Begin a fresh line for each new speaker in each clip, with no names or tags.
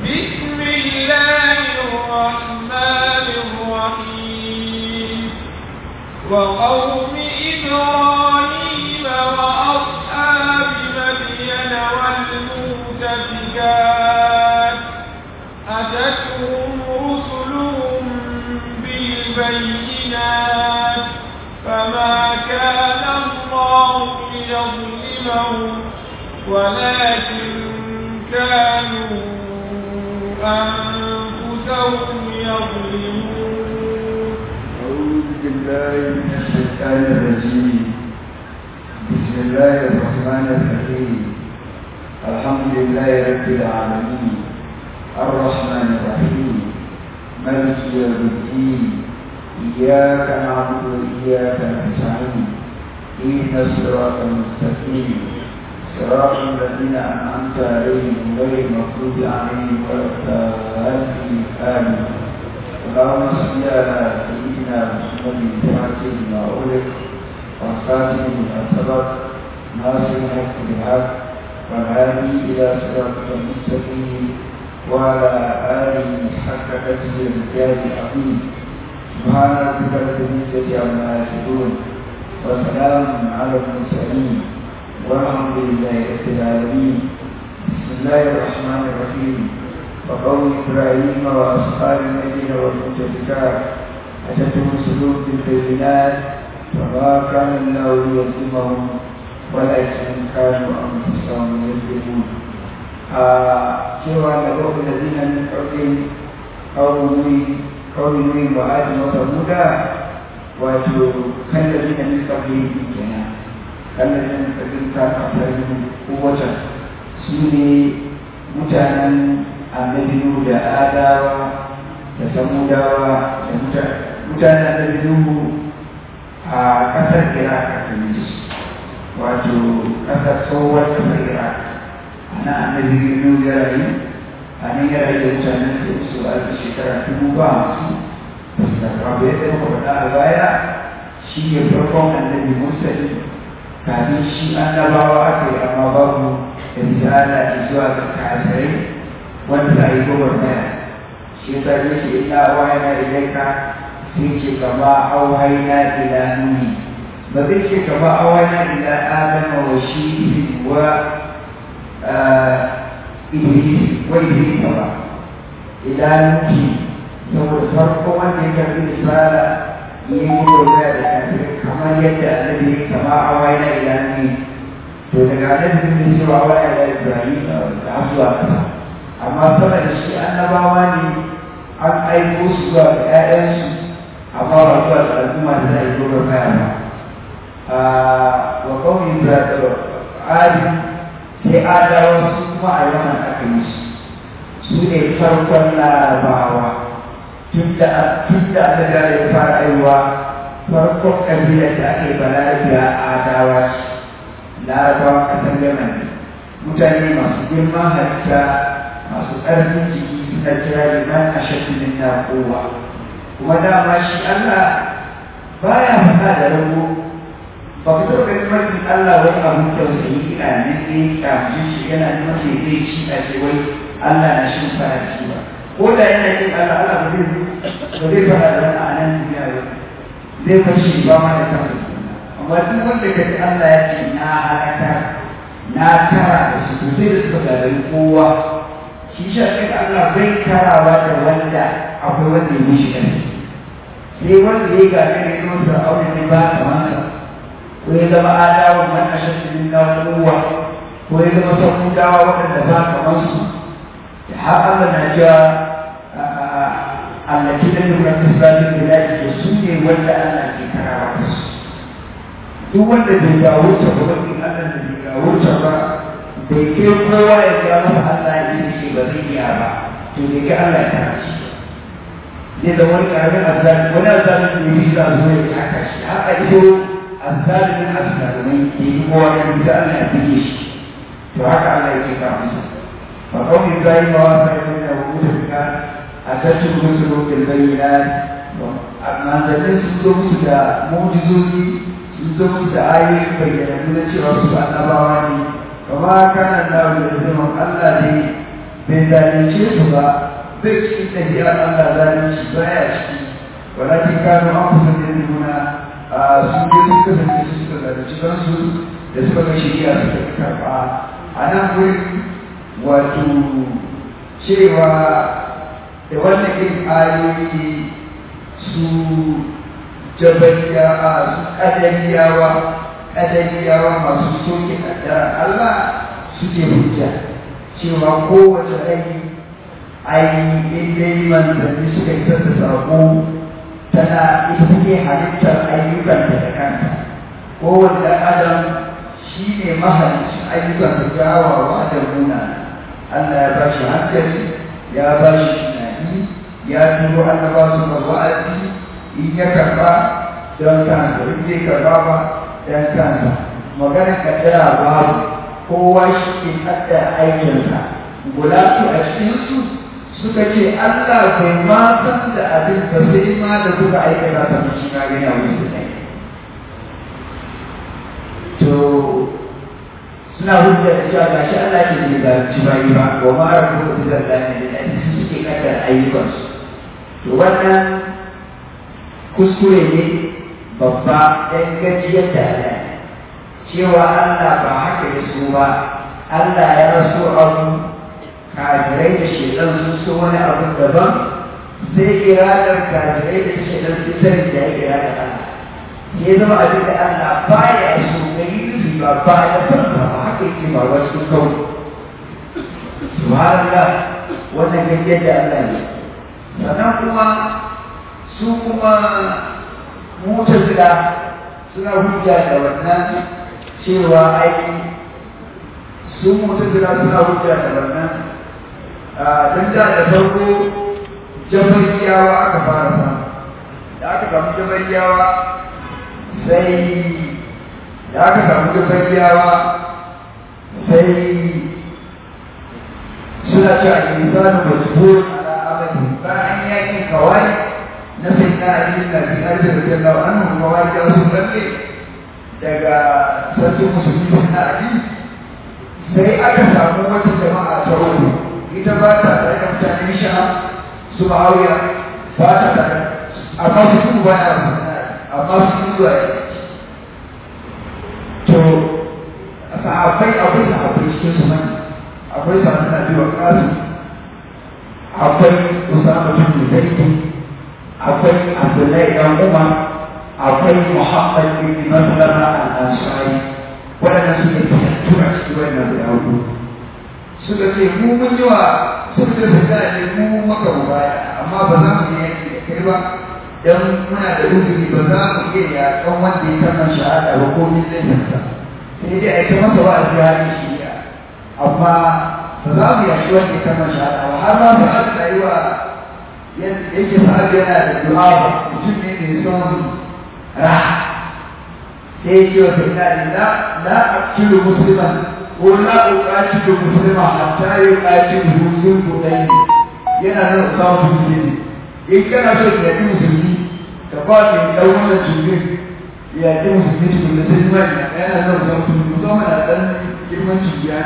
بسم الله الرحمن الرحيم وقوم إبراهيم وأصحاب مدين والمؤتفكات أتتهم رسلهم بالبينات فما كان الله ليظلمهم ولكن كانوا أنفسهم يظلمون
أعوذ بالله من الشيطان الرجيم بسم الله الرحمن الرحيم الحمد لله رب العالمين الرحمن الرحيم مالك يوم الدين إياك نعبد وإياك نستعين اهدنا الصراط المستقيم صراط الذين أنعمت عليهم غير المغضوب عليهم ولا الضالين آمين اللهم صل على سيدنا محمد الفاتح لما أغلق والخاتم لما سبق ناصر الحق بالحق والهادي إلى صراطك المستقيم وعلى آله حق قدره الرجال العظيم سبحان ربك رب العزة عما يصفون وسلام على المرسلين والحمد لله رب العالمين بسم الله الرحمن الرحيم وقوم إبراهيم وأصحاب المدينة والمؤتفكات أتتهم سلوك بالبينات فما كان الله ليظلمهم ولكن كانوا أنفسهم يظلمون cewa da babu da zina min ƙarfin kawai nuni wa adi wata muda wato kan da zina min ƙarfin kenan kan da zina min ƙarfin ta kafar kowace su ne mutanen annabi Nuhu da Adawa da Samudawa da mutanen annabi Nuhu a ƙasar Iraq a Tunis wato ƙasar tsohuwar ƙasar Iraq ana annabi Nuhu ya rayu a nan ya rayu da mutanen da su a shekara dubu ba masu ba su karɓa ba yadda muka faɗa a baya shi ne farkon annabi Mursali kafin shi annabawa aka yi amma babu da misala zuwa ga kafirai wanda za a yi gobar maya shi yasa ya ce ina wayana ilaika sai ce kama auhaina ila nuni ba zai ce kama auhaina ila adama wa shi wa iblis wa iblis ba ila nuki saboda farko wanda ya karbi isara ya yi gobar maya da kafirai kamar yadda annabi ya kama auhaina ila nuni to daga annabi ne cewa waya da ibrahim da zuwa kasa amma sama da shi annabawa ne an aiko su zuwa ga ‘ya'yansu amma ba zuwa ga al'umma da za a yi dogon kaya ba wa kawai da adi sai adawa su kuma a yaman aka yi su su ne farkon larabawa tun da aka gane ya fara aiwa farkon kabilar da ake balarabiya adawa ce larabawa kasar yaman mutane masu girman halitta masu ƙarfin jiki suna kira liman a shakkinin na kowa kuma dama shi Allah baya faɗa da rago ba ku taɓa ganin mafi Allah wani abun tausayi ina nan ne kamshi shi yana neman sai zai ci a ce wai Allah na shi fara ci ba ko da yana yin Allah Allah ba zai ba zai faɗa da wani a nan duniya ba zai fashe ba ma da kansa amma duk wanda ka ji Allah ya ce na halaka na tara da su to sai da suka gagari kowa shi shafin Allah bai karawa da wanda akwai wanda ya mishi ƙarfi sai wanda ya gaga ne kuma fir'auna ne ba kamansa ko ya zama adawa man ashaddu min kowa ko ya zama samudawa waɗanda ba kamansu da har Allah na cewa allati da nuna tasbatin da ya ce su ne wanda Allah ke karawa da su duk wanda bai ga wuce ba wani Allah da bai ga wuce ba bai kai kowa ya ga masa Allah ya yi shi ba zai iya ba to bai kai Allah ya kara shi zai da wani karamin azzali wani azzali ne yi za zo ya haka shi haka ido azzalimin azzalumai ke yi kowa ya bi Allah ya bige shi to haka Allah ya ke kara masa fa kawai Ibrahim wa sai da wuce fika a tattu rusulu bil bayyinat manzannin sun zo musu da mu'jizozi sun zo musu da ayoyin bayyana na cewa su annabawa ne kama kana da da zaman Allah ne bai zalunce su ba bai cikin ɗabi'ar Allah zalunci baya ciki walakin kano an kusa da nuna a sun je sun kasance su suka zalunci kansu da suka ga shari'a suka karɓa a nan gurin wato cewa da wannan irin ayoyi su jabariya a su ƙadariyawa ƙadariyawa masu soke ƙaddarar Allah suke hujja cewa kowace rai ai in dai manzanni suka isar da saƙo tana ita take halittar ayyukanta da kanta kowane ɗan adam shi ne mahalicin ayyukan da kyawawa da muna Allah ya ba shi hankali ya ba shi tunani ya turo annaba su ga wa'azi in ya karba don kansa in bai karba ba don kansa magana kaddara babu kowa shi ke kaddara aikinsa guda su a cikinsu suka ce Allah bai ma san da abin ba sai ma da kuka aikata ta shi na gani a wurin da to suna hujja da cewa ga shi Allah ke da ci bayi ba wa ma rabu da zallani da su suke kaddara ayyukansu to wannan kuskure ne babba ɗan gajiyar da Allah cewa Allah ba haka ya so ba Allah ya raso abu kafirai da shedan sun so wani abu daban sai iradar kafirai da shedan sun sani da ya iradar Allah ya zama abin da Allah ba ya so ga yi ba ba ya farka ba haka yake ba wasu kawai subhanallah wannan gajiyar da Allah ne sannan kuma su kuma mutazila suna hujja da wannan cewa aiki su mutazila suna hujja da wannan don da da farko jabariyawa aka fara samu da aka samu jabariyawa sai da aka samu jabariyawa sai suna cewa insanu majbur ala amali bayan yakin kawai na sai na ali na bi arda radiyallahu anhu kawai da su lalle daga sarkin musulmi na ali sai aka samu wata jama'a ta uku ita ba ta tare da mutanen sha su ma'awiya ba ta tare amma su su ba ya amma su su zuwa to sahabbai akwai sahabbai cikin su mani akwai sahabbai na biyu kasu akwai usama bin zaidi akwai abdullahi dan umar akwai muhammad bin maslama al-ansari waɗanda suke fitattura cikin wannan guda hudu suka ce mu mun yi wa suka ce su da ne mu maka mu baya amma ba za mu yi yanki da kai ba dan muna da uzuri ba za mu iya yaƙan wanda ya kama shahada ba ko min laifinsa sai dai a yi ta masa wa'azi halin shari'a amma ba za mu yaƙi wanda ya kama shahada ba har ma ba a yi wa yake sa'ad yana da du'a ba mutum ne mai son raha sai ya ce wa sai na la la aqilu musliman ko la uqatilu muslima hatta yuqatilu zul qudai yana nan samu musulmi in kana so ka yi musulmi ka ba ni dan wannan jirgin ya ji musulmi tukun da sai ma yana nan samu musulmi musamman a dan girman cibiya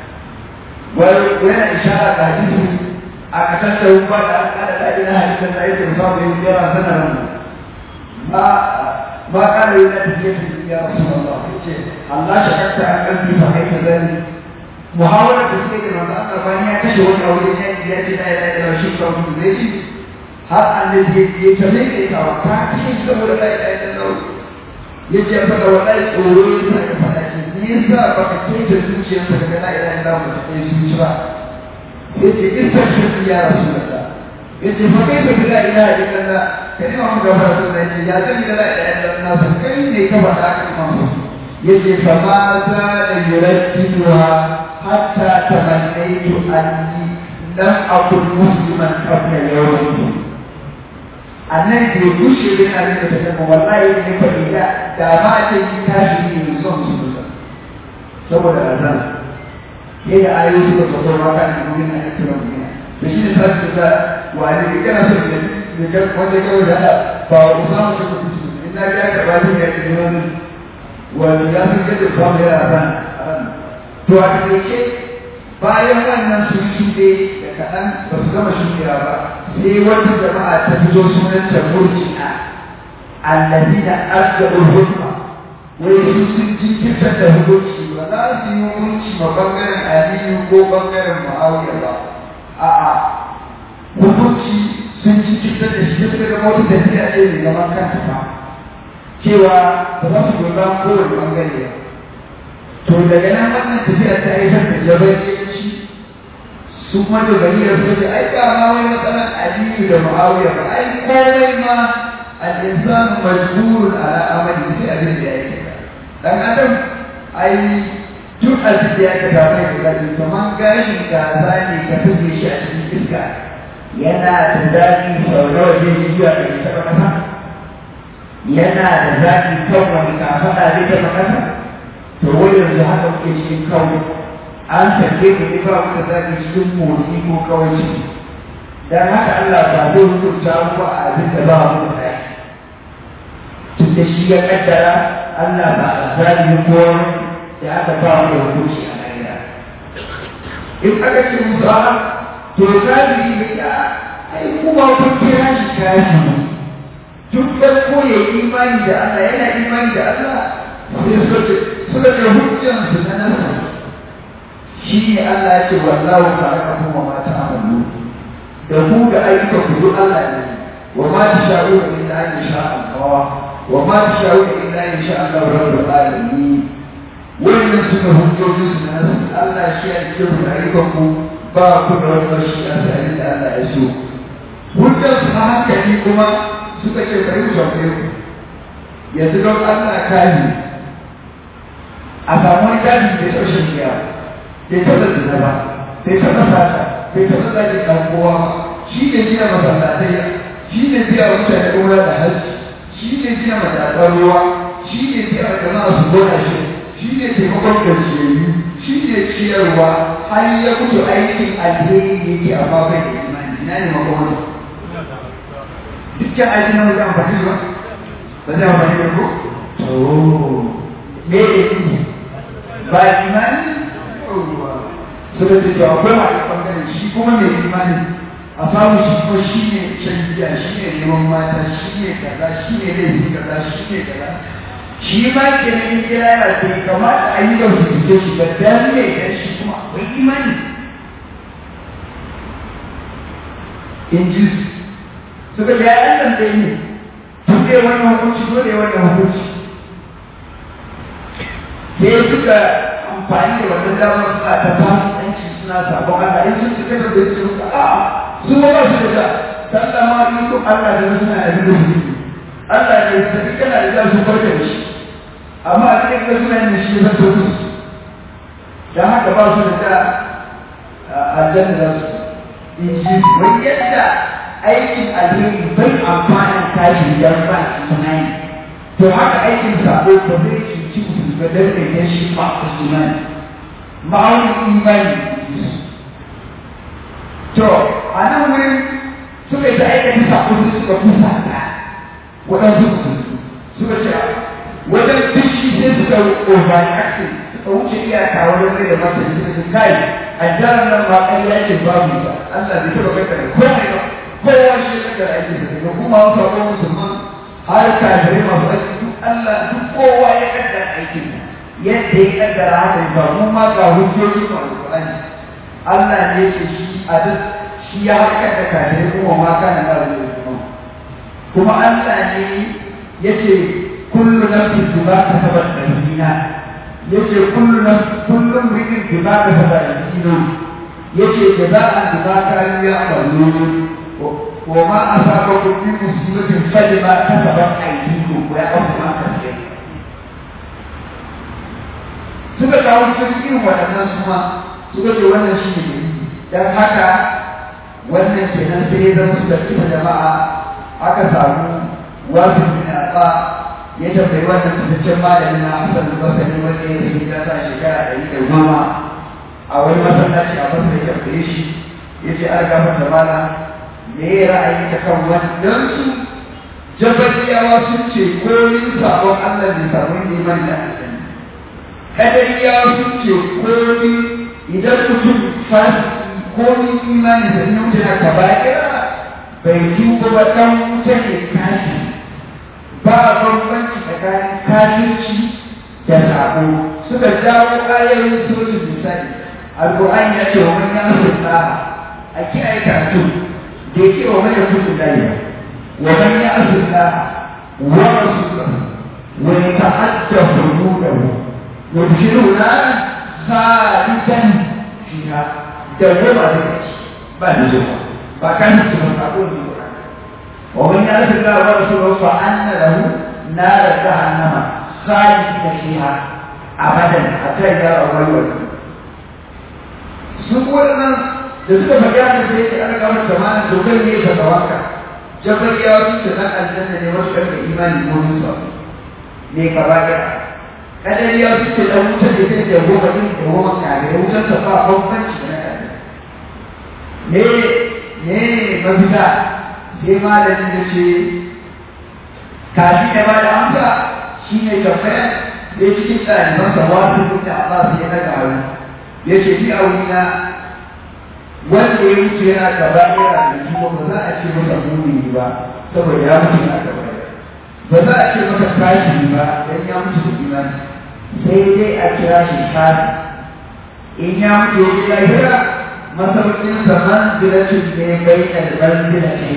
wai yana ishara da hadisi a kasar da ba da aka da dadi na hadisin da yake samu yin yawa sanar ma ma kana yin da yake ya rasulullah ce Allah shakka an kalbi fa kai zani muhawara da suke da manzo Allah bayan ya kashe wani aure ya ya ce da ya da shi ko mu zai ci har annabi ya tabe da ita wa ta kashe saboda la ilaha illallah ya ce fa da wallahi tsoro ya sa ka fada ce ni yasa baka kece zuciyarka daga la ilaha illallah ba ta yi zuciya ba yace istashhadu ya rasulullah yace fa kai ba la ilaha illallah kai ma mu gaba da yace ya san la ilaha illallah fa kai ne ka faɗa ka imam yace fa ma za la yuraddiduha hatta tamannaytu anni lam akun musliman qabla yawmi annan ke kushe da yana da ta wallahi ne fa ida da ma ce ki tashi ne son su saboda azan yadda ayoyi suka kaso maka da mumin na ake rabu da shi ne sarki da wani da kana so da da wanda kawai da ba wa usama shi kuma su in na ga ka bani ya ce wani wani ya san yadda ba mu yana ran to a take bayan wannan sun shuɗe da kaɗan ba su gama shuɗewa ba sai wata jama'a ta fito sunanta murji'a allazina arja'ul hukma wai su sun jinkirtar da hukunci ba za su yi hukunci ma bangaren aliyu ko bangaren ma'awiya ba a'a hukunci sun jinkirtar da shi suka ga wata tafiya ce mai zaman kanta ba cewa ba za su goyi bayan kowane bangare ba to daga nan wannan tafiya ta haifar da jabanci su kuma da gari da suka ce ai ba ma wai matsalar aliyu da ma'awiya ba ai komai ma al-insanu majburun ala amali sai abin da ya yi dan adam ai duk abin da ya ka tafi da gari kamar gashin kaza ne ka tuge shi a cikin iska yana da zafi sau nawa zai yi zuwa da ita ba kasa yana da zafi kan wani kafaɗa zai taɓa kasa to wai yanzu haka kuke cikin kawo an sake ku ne ba ku da zafi cikin motsi ko kawai dan haka Allah ba zai hukunta ku a abin da ba mu da tun da shi ya kaddara Allah ba a zalimi ko da aka ba mu da hukunci a lahira in aka ce musu a to zalimi ne ya ai kuma kun kira shi kashi duk da ko ya imani da Allah yana imani da Allah sai suka ce suka ce hujjan su na nasa shi ne Allah ya ce wallahu ta'ala kuma ma ta'amalu da ku da ayyukan ku duk Allah ne wa ma tasha'una illa an yasha Allah wa ma tasha'una illa an yasha Allah rabbul alamin wannan suna hujjojin su na nasa Allah shi ya ce ku da ayyukan ku ba ku da wani bashi a sai da Allah ya so hujjar su na hankali kuma suka ce bari mu tambaye ku yanzu don Allah kaji a samu wani kaji bai taɓa shan giya bai taɓa zina ba bai taɓa sata bai taɓa zaki ɗan kowa ba shi ne biya masallatai shi ne biya mutane gona da hajji shi ne biya matakan ruwa shi ne biya jama'a su gona shi shi ne taimakon gajiyayyu shi ne ciyarwa har ya mutu aikin alheri yake amma bai da imani ina ne makomata dukkan aikin nan zai amfani ba ba zai amfani ba ko to me ne ne ba imani suka ce to akwai ma a ɓangaren shi kuma mai imani a samu shi ko shi ne shan giya shi ne neman mata shi ne kaza shi ne laifi kaza shi ne kaza shi ma ke nan kira yana bai kamata a yi da su shi ba dan ne dan shi kuma akwai imani in ji su suka ga yayan da ne tun da wannan hukunci dole wannan hukunci sai suka amfani da wannan damar suna ta fasikanci suna sabon Allah in sun cika da su suka a su ma ba su da sallah ma in ko Allah da suna abin da su Allah ne sai kana da za su farka da shi amma a cikin da suna yin shi ya zato su dan haka ba su da aljanna da su in ji wani yadda aikin alheri bai amfanin tashi idan ba imani to haka aikin sabo ba zai cuci musu ga daidaita shi ba a sunan ma'aunin imani to a nan wurin suka yi ta aikata sabo su suka kusa ta waɗansu su suka ce wajen fishi sai suka overreaction suka wuce iyaka wajen mai da mata suka ce kai a jaran nan ma ƙarya ce babu ta Allah bai taɓa kakkare komai ba kowa shi ya kakkare aiki da daga kuma wasu abubuwan musulman har kafirai masu aiki duk Allah duk kowa ya kaddara aikin yadda ya kaddara haka ba mu ma ga hujjoji ma alƙur'ani Allah ne yake shi a duk shi ya harkar da kafirai kuma ma kana ba da kuma kuma Allah ne yace kullu nafsin bima kasabat rahina yace kullu nafsin kullu rikin bima kasabat rahina yace jaza'an bima kanu ya'malun وما أصابكم من مصيبة فلما كسبت أيديكم ويعفو عن كثير suka kawo cikin irin waɗannan su ma suka ce wannan shi ne don haka wannan kenan sai ya zama suka kisa jama'a aka samu wasu bin alfa ya tambayi wannan fitaccen malamin na hasan basani wanda ya yi kasa shekara ɗari da goma a wani masallaci a masa ya tambaye shi ya ce an gafarta malam me ya ra'ayi ta kan wannan su jabariyawa sun ce komin sabon Allah ne sabon neman da aljanna kadariyawa sun ce komin idan mutum fasiki ko ni imani da nan mutum na kaba'ira bai tuba ba dan wuta ne kashi ba bambanci tsakanin kafirci da sabo suka jawo ayoyin sojin misali alƙur'ani ya ce wa man ya mutu a kiyaye karatu da ya ce wa man ya mutu lafiya wa man ya mutu wa rasulahu wa yata'adda hududahu yudkhiluna khalidan fiha da goma da kaci ba da zuwa ba kan su ba sabo ne ba wa man ya mutu wa rasulahu fa anna lahu nar jahannama khalidan fiha abadan hatta ya rawaiwa su waɗannan da suka faɗi haka sai ce ana kawar zamanin dokar ne ga tsawanka jabar ya wasu da ɗan aljanna ne wasu ɗan da imani ko musa ne ka ba ya kadar ya wasu da ɗan wutar da zai da goma ɗin da goma kare da wutar ta ba bambanci da na kare ne ne mafita sai malamin da ce kafi da ba da amsa shi ne tambaya sai cikin ɗalibansa wasu kuta ba su yi na ƙaru ya ce ni a wurina wanda ya mutu yana gaba yana da jiwa ba za a ce masa mumini ba saboda ya mutu yana gaba ba za a ce masa kafiri ba dan ya mutu da imani sai dai a kira shi kafi in ya mutu ya ji lahira masaukin sa manzilatin ne bai da manzila ce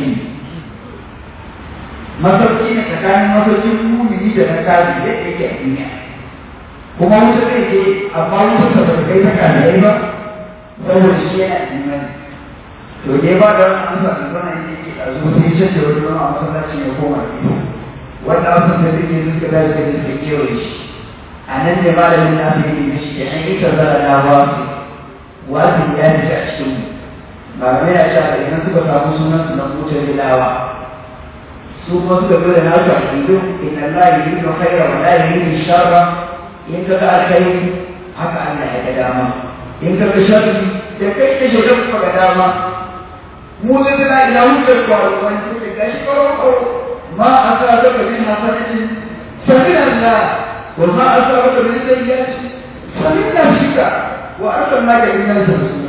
masauki ne tsakanin masaukin mumini da na kafi yadda yake a duniya kuma wuta zai je amma wuta ta ba kai ta kalai ba saboda shi yana imani to dai ba da wani amsa da zana yake a zo sai ya da wani a masallaci ya koma ne wanda amsa da zai yi suka dace da suka kewaye shi a nan ne malamin na fi yi shi ke an ita zara na wasu wasu ya fi a cikin mu malamai ya cewa idan suka samu sunan su na mutar bilawa su kuma suka zo da nasu a cikin inna la yuridu khayra wa la yuridu sharra in ka ga alkhairi haka Allah ya ga dama in ka ga sharri da kai da shaidan kuma ga dama mu zai da ila hujjar kwaro wani suke gashi kwaro kwaro ma asabaka min hasanatin fa min Allah wa ma asabaka min sayyi'atin fa min nafsika wa arsalnaka lin nas rasula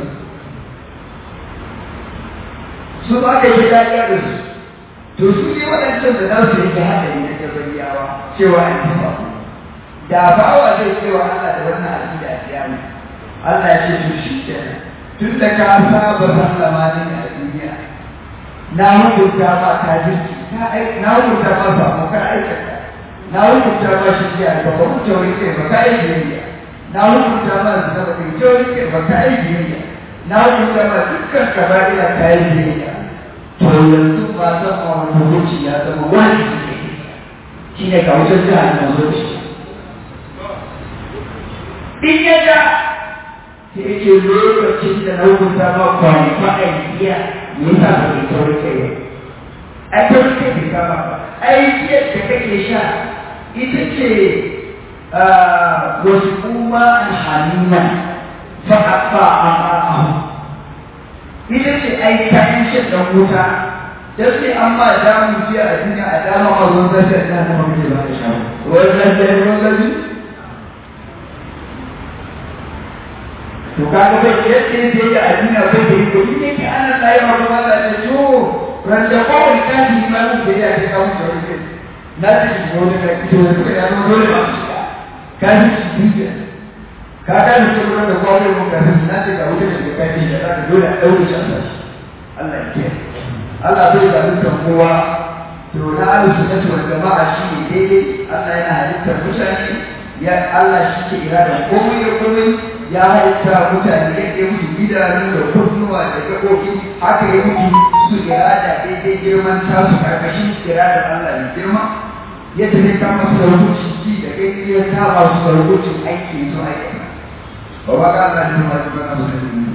su ba ka yi dariya da su to su ne waɗancan da za su yi haɗari na jabariyawa cewa an tafa da bawa zai cewa Allah da wannan aƙida a kiyama Allah ya ce to shi kenan tun da ka saba sallama ne a duniya na hukunta ma ka jirki ka ai na hukunta ma samu ka aikata na hukunta ma shi ya ba ba hukunta wani kai ba ka aiki yayya na hukunta ma zina ba kai ce wani kai ba ka aiki yayya na hukunta ma dukkan kaba'ira ka yi yayya to yanzu ba san ma wani hukunci ya zama wani shi ne ka wuce jihar na zuci in ya ja sai yake lokacin da na hukunta ma kwanfa a iya me yasa ba ke taurin kai ba a taurin kai bai kama ba ai da kake sha ita ce wasu kuma halima fa afa a ita ce ai kayan shan dan wuta da sai an ma damu jiya a duniya a dama ma ruwan zafi a dama ma muke ba ka sha ruwan zafi ruwan zafi to kaga bai yadda yake yi a duniya bai da yi domin yake ana tsaye wa kuma Allah ce to randa kawai kashi ma mun da ya ce kawo da wani na ta shi ko da kai to da ya zama dole ba ka ji shi duka ka ga ni kuma da kawai mun ka na ce ga wuce da kai da ka dole a daure shi Allah Allah ya ce Allah bai da dukkan kowa to na alu sunnati wal jama'a shi ne daidai Allah yana halittar mutane ya Allah shi ke irada komai da komai ya halitta mutane yadda ya mutu idanu da kunnuwa da gaɓoɓi haka ya mutu su irada daidai girman tasu karkashin irada Allah mai girma yadda zai kama su da hukuncin ji da gani ya kama su da hukuncin aiki su aikata ba ba ka Allah ne ma zuwa na musulmi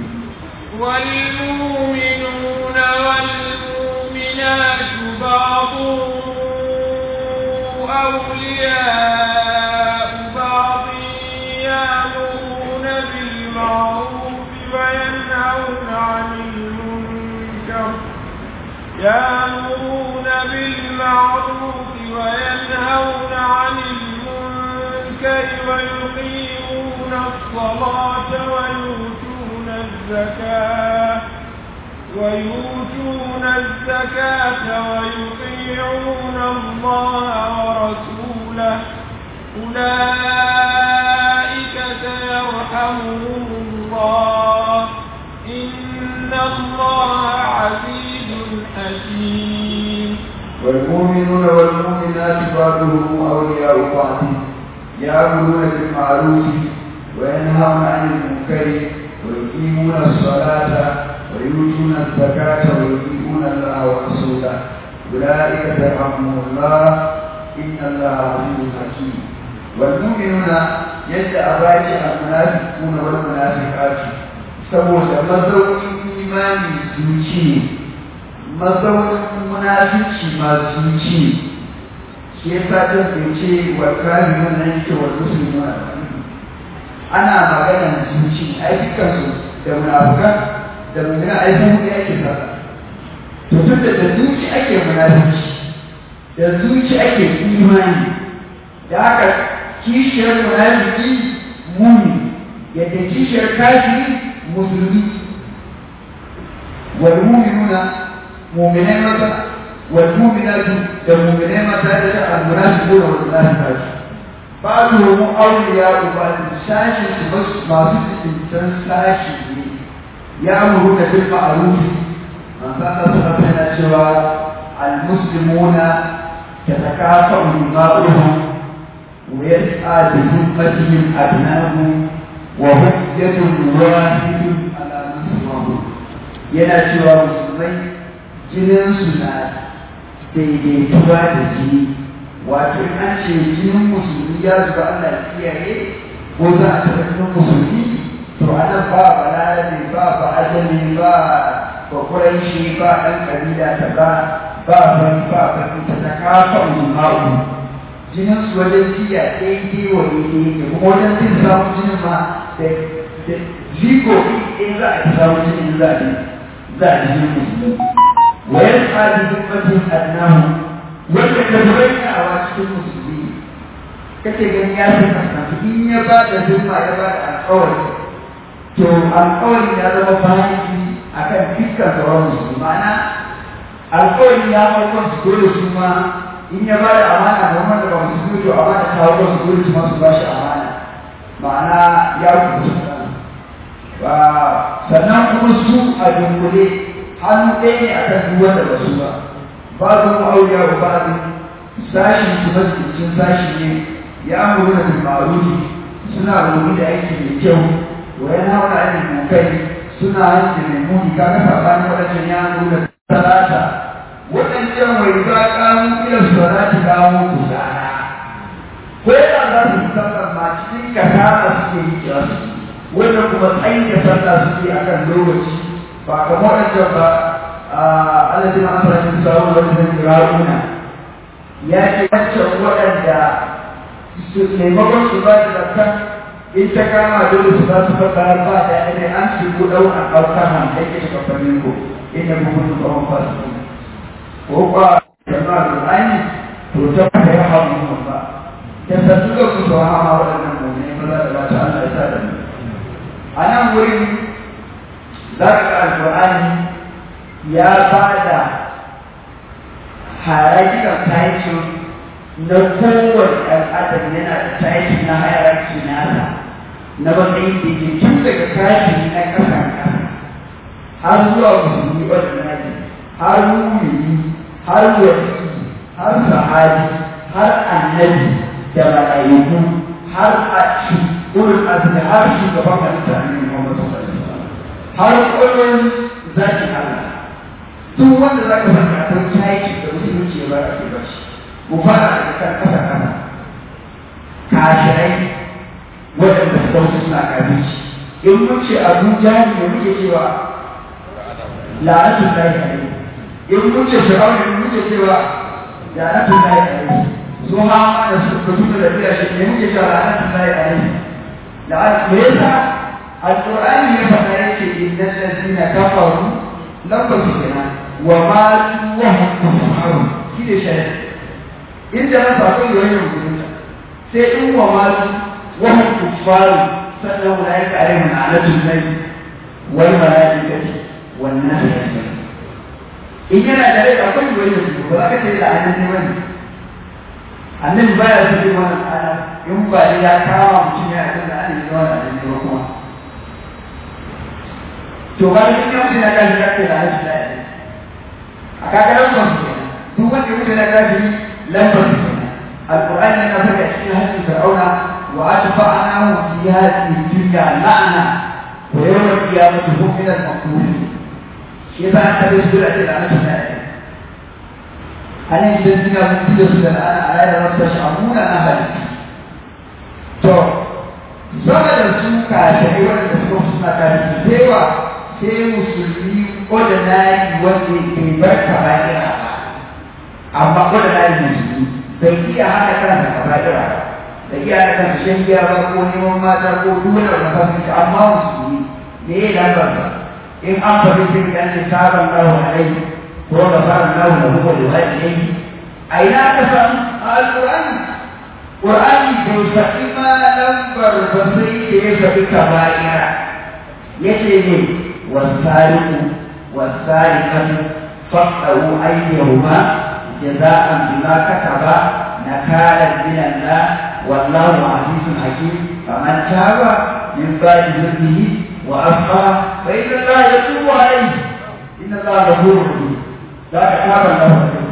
والمؤمنون والمؤمنات بعضهم أولياء بعض يأمرون بالمعروف وينهون عن المنكر يأمرون بالمعروف وينهون عن المنكر ويقيمون الصلاة ويؤتون الزكاة ويؤتون الزكاة ويطيعون الله ورسوله أولئك سيرحمهم الله إن الله عزيز حكيم
والمؤمنون والمؤمنات بعضهم أولياء بعض يأمرون بالمعروف وينهون عن المنكر ويقيمون الصلاة ويؤتون الزكاة ويطيعون الله ورسوله أولئك سيرحمهم الله إن الله عزيز حكيم والمؤمنون يدعى راجع المنافقون والمنافقات saboda mazaunin imani zuci mazaunin munafici ma zuci shi ya sa ta ce wa kari wannan yake wa musulmi ana maganar zuci ai dukansu da munafukan da mummuna ai sun da yake fara to tun da zuci ake munafici da zuci ake imani da haka kishiyar munafiki muni yadda kishiyar kafiri musulmi wal mu'minuna mu'minai mata wal mu'minatu da mu'minai mata da al munafiquna wal munafiqat ba'dhum awliya ba'd sashi su masu cikin sashi ne ya amuru da bil ma'ruf man kana sunna cewa al muslimuna تتكافأ دماؤهم ويسعى بذمتهم أبناؤهم وهم يد واحد على نصرهم yana cewa musulmai jininsu na daidaituwa da jini wato in an ce jinin musulmi ya zuba Allah kiyaye ko za a taɓa jinin musulmi to anan ba balarabe ba ba ajami ba ba kuranshi ba ɗan ƙabila ta ba ba ban ba ban ta ta kafa ma'u jinin su wajen jiya daidai wa daidai ne kuma wajen jin samun jinin ma da jiko in za a samu jinin za a za a jinin musulmi wayan tsadi hikmatin adnahu wanda ka bayyana a cikin musulmi kake ganin ya fi kasance in ya ba da zuma ya ba da alƙawari to alƙawarin ya zama bayan akan dukkan sauran musulmi ma'ana alƙawari ya hau kan su dole su ma in ya bada amana ga wanda ba su zuwa to amana ta hau kan su dole su ma su bashi amana ma'ana ya rubuta ba sannan kuma su a dunkule hannu ɗaya ne a kan duk wanda ba su ba ba su mu auliya ba ba sashi su ba cikin sashi ne ya amuru da ma'arufi suna rubuta da aiki mai kyau wa yana hauna ainihin mukai suna hanci mai muni kaga sabanin waɗancan ya amuru da salata waɗancan wai za ƙamu ilan salati ƙamu ku zara ko yana za su yi sallar ma cikin kasara suke yi kira su wanda kuma tsayin da sallah suke a kan lokaci ba kamar waɗancan ba alladin asalatin sa'u wani zan ra'una ya ce wancan waɗanda su maimakon su ba da zakka in ta kama dole su za su faɗa ba da ɗaya an su ku ɗau a ɗaukar hankali ke kafanin ku inda kuma su tsawon fasu ko ba jama'a da aini to ta ba ya hawa mun ba ta sassu ga ku tsawa ma waɗannan mummuni maza da mata Allah ya sa da mu a nan wurin za ka ga alƙur'ani ya ba da harajikan taicin na kowane ɗan adam yana da taicin na hayararki nasa na matsayin da ke tun daga kashi na ƙasan ƙasa har zuwa musulmi wadda ne har mumini har wasi har sahabi har annabi da mala'iku har a ulul azmi har shugaban halitta annabi Muhammad sallallahu alaihi wasallam har kullun zaki Allah duk wanda zaka saka akwai tayi da musulunci ya baka ke bashi mu fara da kan kasa kasa kashirai waɗanda su dauki suna kabici in mun ce abu jahil ne muke cewa la'atun lahi alaihi in mun ce fir'auna ne muke cewa la'atun lahi alaihi su ma ma da su ka tuna da biya shi ne muke cewa la'atun lahi alaihi la'atun me yasa alqur'ani ne faɗa yake innal ladina kafaru lam kenan wa ma wa hum kufar shi da shi inda na sako yoyin mutunta sai in wa ma wa hum kufar sannan ulaika alaihim la'atun lahi wal malaikati wan nas ajma'in in yana da rai akwai wani mutum ba za ka ce da annabi wani annabi baya su yi wannan ana in ba ya kama mutum ya haɗu da annabi da wani annabi ba kuma to ba da cikin mutum ya kashi ya ce da annabi da annabi a kakarar son su kenan duk wanda mutum ya kashi lambar su kenan القرآن لنا فجأة في هذه فرعون وأتبعناه في هذه الدنيا لعنة ويوم القيامة هم من المقبولين يبقى أنت بسهولة العنة أنا يجدنا من تدرس الآن على رب تشعرون أهل to zama da su kashe wanda suka suna kashe cewa sai musulmi ordinary wanda ke bar kaba'ira ba amma ordinary musulmi bai iya hana kansa kaba'ira ba da iya hana kansa shan giya ba ko neman mata ko duk wani wanda ba amma musulmi me ya lambar ba in an faɗi sai da ne sabon lahu alaihi ko da fara lahu da huwa da wani yayi a ina ka san alqur'ani qur'ani bai faɗi ma lambar ba sai da ya faɗi kaba'ira yace ne wasariqu wasariqatu faqahu aydihuma jaza'an bima kataba nakalan min Allah wallahu azizun hakim faman taba min ba'di dhulmihi وأبقى فإن الله يتوب عليه إن الله غفور رحيم ذاك تاب الله عليه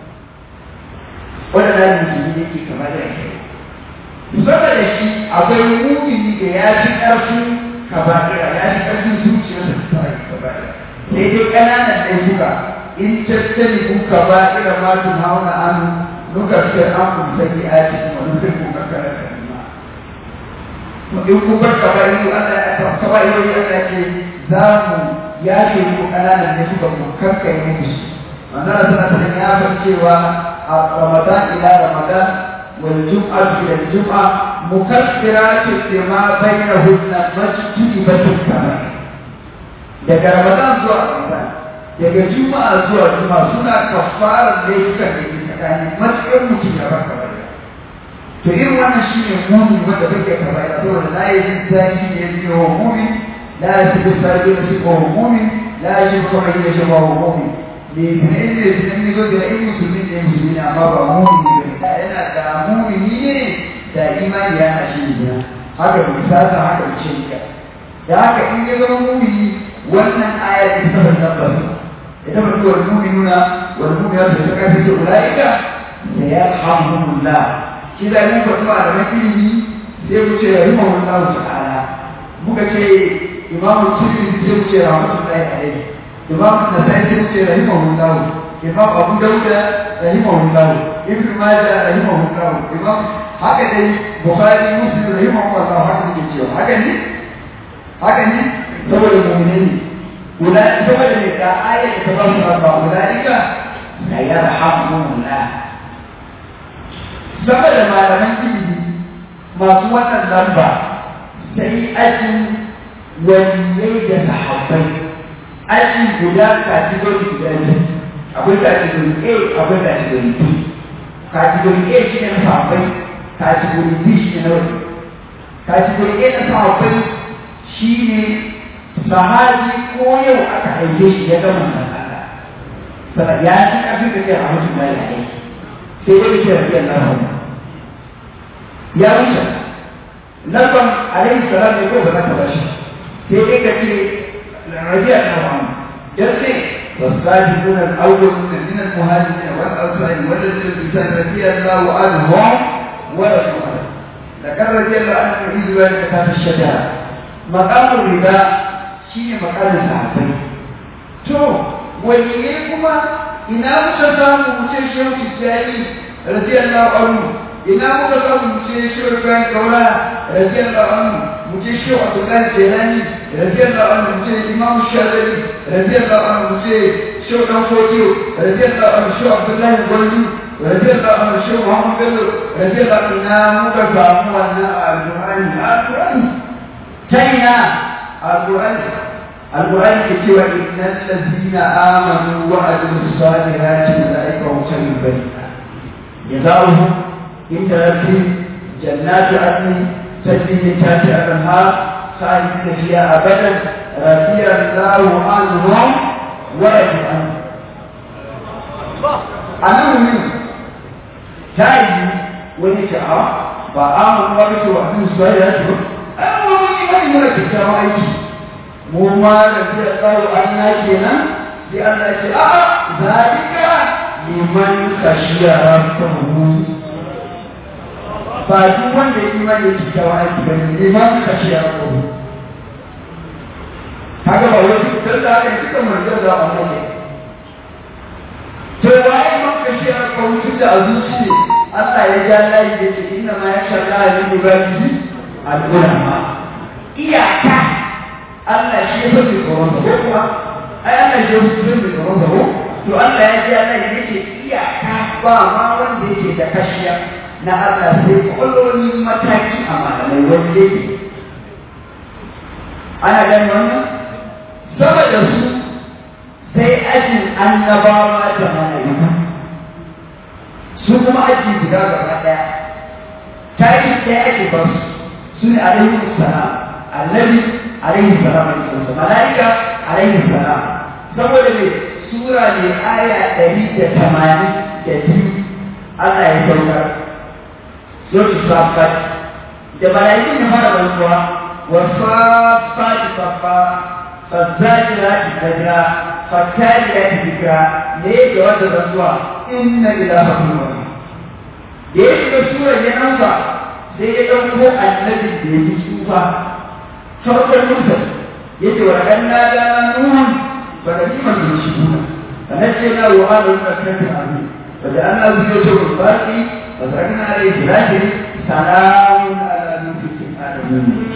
ولا لا المسلمين يجي كما ذلك musamman da shi akwai mumini da ya fi ƙarfin kaba'ira ya fi ƙarfin zuciyarsa ta fara kaba'ira sai dai ƙananan laifuka in tattali ku kaba'ira ma tun hauna an nuka fi an kun saki a cikin wani zai kun kankara da in ku bar kaba'iri Allah ya kaba'iri Allah ce za mu yafe ku ƙananan laifuka mu kankai muku manzara sana ta ya san cewa a ramadan ila ramadan wal jum'a ila jum'a mukaffiratu lima bainahunna majtunibatun kaba'ir daga ramadan zuwa ramadan daga juma'a zuwa juma'a suna kafarar laifukan da ke tsakanin matsayin mutum ya bar kaba'ir to irin wannan shi ne muni wanda bai kai kaba'ir saboda la yi zai shi ne ya wa mumi la ya shi bisa da shi ko mumi la ya shi kuma yi shi ba mumi ne ne ne ne ne zo da in musulmi ne musulmi ne amma ba mumi ne da yana da mumi ne da imani ya na shi ne haka misasa haka ce ka da haka in ya zama mumi wannan aya ta saba tabbas ita ba tuwar mu'minuna wal mu'minatu ta kafi ce ulaika sayarhamuhumullah shi da mun faɗi ba da makilimi sai mu ce rahimahullah ta'ala muka ce imamu tirmidhi sai mu ce rahmatullahi alaihi imamu nasai sai mu ce rahimahullah imam abu dauda rahimahullah ibn majah rahimahullah imam haka dai bukhari muslim rahimahullah haka ne cewa haka ne haka ne saboda mu'mini ne guda saboda ne ga ayat da ta ba su ba ulaika la yarhamuhumullah saboda malaman ilimi masu wannan lamba sai ajin waliyai da sahabbai aji guda kategori guda biyu akwai kategori A akwai kategori B kategori A shi ne na sahabbai kategori B shi ne na wani kategori A na sahabbai shi ne sahabi ko yau aka haife shi ya gama nan Allah sana ya ci kafin da kai a mutum da ya aiki sai dai ke rafiyar nan ya wuce Nabban alaihi salam ne ko ba za ka bashi sai dai ka ce rafiyar nan yace والسابقون الأولون من المهاجرين والأنصار والذين الإنسان رضي الله عنهم ورسول الله ذكر رضي الله عنه في ذلك كتاب الشجاعة مقام الربا شيء مقام الصحابي تو وليه كما إنا متسام متشير تجاري رضي الله عنه إنا متسام متشير كان كولا رضي الله عنه متشير عبد الله الجيلاني رضي الله عنه متشير الإمام الشافعي رضي الله عنه متشير شو نفوتيو رضي الله عنه شو عبد الله الغولي رضي الله عنه شو محمد بلو رضي الله عنه إنا متسام وانا القرآن القرآن تينا القرآن القرآن كتب إن الذين آمنوا وعملوا الصالحات أولئك هم خير البرية جزاؤهم عند ربهم جنات عدن تجري من تحتها الأنهار خالدين فيها أبدا رضي الله عنهم ورضوا عنه أنا من تاي wani ce a ba a mun wani ce wa sun su ya ce a mun yi wani muna kyakkyawan aiki mu ma da zai tsaro an na kenan sai Allah ce a zalika liman kashiya rabbahu ba duk wanda ya imani ya ci kyakkyawan aiki ba ne liman kashiya rabbahu kaga ba wani dan da haka duka manzon da Allah ne to waye man kashiya rabbahu tun da azuci ne Allah ya ja layi da ce inna ma ya shalla min ibadihi al-ulama iyaka Allah shi ya fi tsoron sa ko kuma ai Allah shi ya fi tsoron sa ko to Allah ya ja layi da ce iyaka ba ma wanda yake da kashiya na Allah sai kulloni mataki a malamai wanda yake ana ganin wannan saboda su sai ajin annabawa da malaiku su kuma aji guda gaba ɗaya tashi ɗaya ake ba su su ne alaihi salam annabi alaihi salam alaihi malaika alaihi salam saboda ne sura ne aya ɗari da tamanin da biyu Allah ya saukar Zoci Safat da malaiku ne fara rantsuwa wa Safat Safa فالزاجرات زجرا فالتاليات ذكرا ليه جواز الرسول إن إلهكم واحد da ya shiga surar ya ɗauka sai ya ɗauko annabi da ya yi tsufa farkon musa ya ce wa ɗan na da nuhun ba da ji masu shi kuna sannan ce na wa ana yi ƙarfin abu ba da an abu ya ce wa baki ba za ka na rai jiragen salamun ala nufin adamu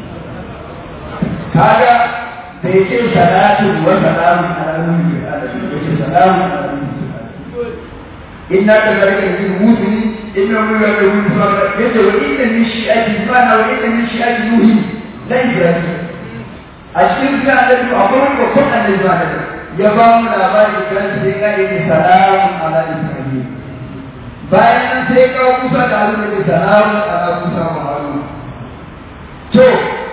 kaga bai ce salatun wa salamun ala nufin adamu ya ce salamun ala nufin adamu inna ka zarga da mutum inna mu ya da wani fara yace wa inna min shi'ati mana wa inna min shi'ati nuhi la ibrahim a cikin ga da ku akwai ko ko annabi ba da ya ba mu labari kan sai ga yake salamu ala ibrahim bayan nan sai ka kusa da Allah da salamu ala kusa wa harun to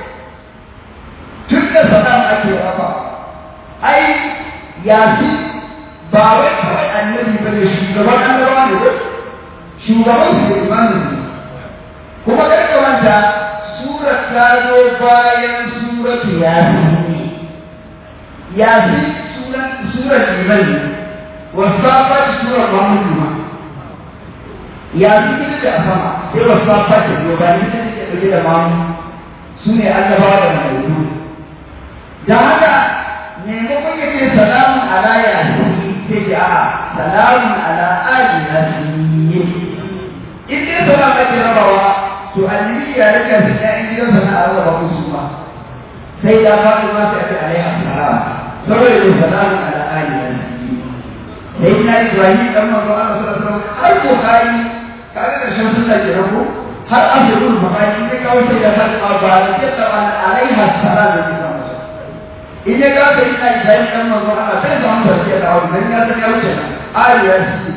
tun da salamu ake rafa ai yasin ba wai kawai annabi ba ne shugaban annabawa ne ba shugaban su da imanin ne kuma karka wanta surat ta zo bayan suratu yasin yasin surat iman ne wasafat surat mamudu ma yasin ita ce a sama sai wasafat ta biyo bayan ita ce ɗauke da mamu su ne annabawa da malaiku da haka maimakon ya ce salamun ala yasin sai ce a salamun ala ali yasin in dai salam ake rabawa to annabi ya rika su ƴaƴan gidansa na Allah ba musu ba sai ya faɗi ma sai ake alaiha salam saboda da salamun ala ali yasin sai na Ibrahim dan manzo Allah sallallahu alaihi wasallam har Bukhari kaga da shan sunna ke rabu har asrul Bukhari sai kawo sai da har ba da ta alaiha salam da in ya ga ka ina Ibrahim dan manzo Allah sai da mun barke da wannan ya san ya wuce ali yasin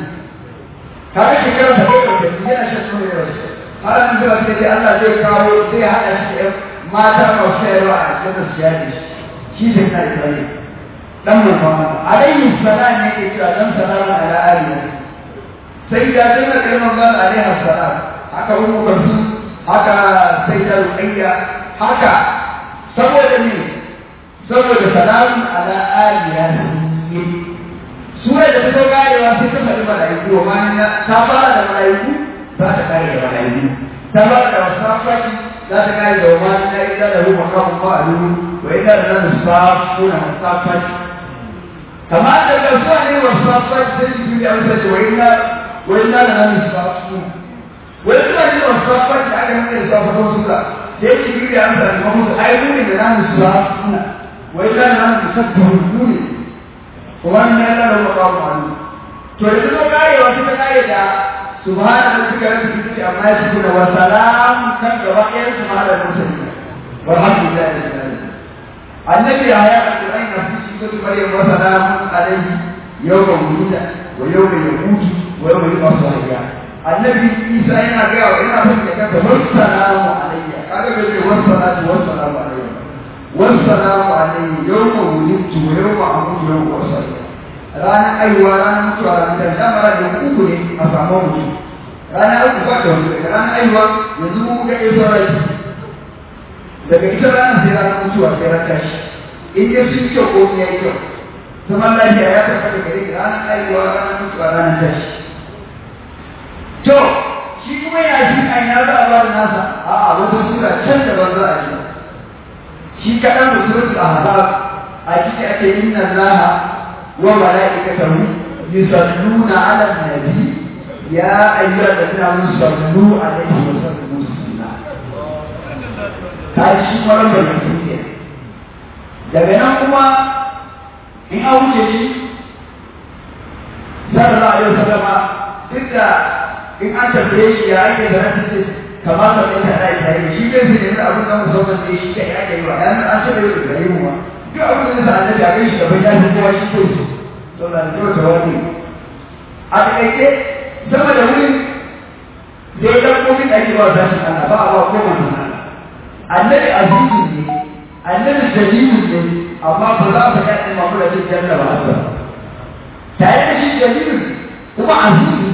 kaga shekara da bakwai da yana shan nono da wasu har an zuwa sai dai Allah zai kawo zai haɗa shi da mata masu sayarwa a cikin su yaji shi sai na Ibrahim dan mun fama alaihi salam ne ke cewa dan salamu ala ali sai da sai na kai manzo alaihi salam haka ummu kulsu haka sai da ruqayya haka saboda ne saboda salamu ala ali sura da ta karewa sai ta faɗi mala'iku wa ma ta fara da mala'iku za ta kare da mala'iku ta fara da wasafati za ta kare da wa ma na ila da ruwa kan fa'alu wa ila da nan safuna wasafati kamar da ga suwa ne wasafati sai su yi amsa ce wa ila wa ila da nan safuna wa ila ne wasafati da aka nuna da safatun sura sai su yi amsa da mamutu ai ne da nan safuna wa ila da nan safuna wannan yana da makamu hannu to da kuma karewa suka kare da subhana rabbika rabbil izzati amma yasifuna wa salam kan gaba ɗayan su ma da musulmi walhamdulillah rabbil alamin annabi ya ya alquran na fi shi maryam wa salamun alayhi yawma wulida wa yawma yamutu wa yawma yub'athu hayya annabi isa yana ga wa yana son ya ga wa salamu alayya kaga ga ce wa salatu wa salamu alayya wassalamu alaihi yawma wulidtu wa yawma amutu yawma wasalla ranar aiwa ranar mutuwa ranar da dama ranar uku ne a samu mutum ranar uku ba da wani daga ranar aiwa yanzu mu ga ɗaya sauran daga ita ranar sai ranar mutuwa sai ran tashi in dai sun kyau ko ya yi kyau zaman lafiya ya tabbata gare ki ranar aiwa ranar mutuwa ranar tashi to shi kuma ya shi a ina za a ba da nasa a'a wata sura can da ban za a ji shi kaɗan da suratul ahzab a ciki ake inna allaha wa malaikatahu yusalluna ala nabi ya ayyuha alladhina amanu sallu alaihi wa sallimu taslima kai shi maran da yake daga nan kuma in an wuce shi sallallahu alaihi wasallama duk da in an tambaye shi ya ake da rasu ce kamar da ɗaya ta ɗaya tare shi kai su nemi abin da musamman ne shi kai ake yi wa ɗan an ce da yau da yi mu duk abin da sa annabi a kai shi gaban ya fi kowa shi kai su to da kyau ta wani a taƙaice sama da wurin da ya ɗan kofi da ake ba za su ana ba a ba ko mai mana annabi azizu ne annabi jalilu ne amma ba za ka yaɗe mamu da cin janna ba haka tare da shi jalilu kuma azizu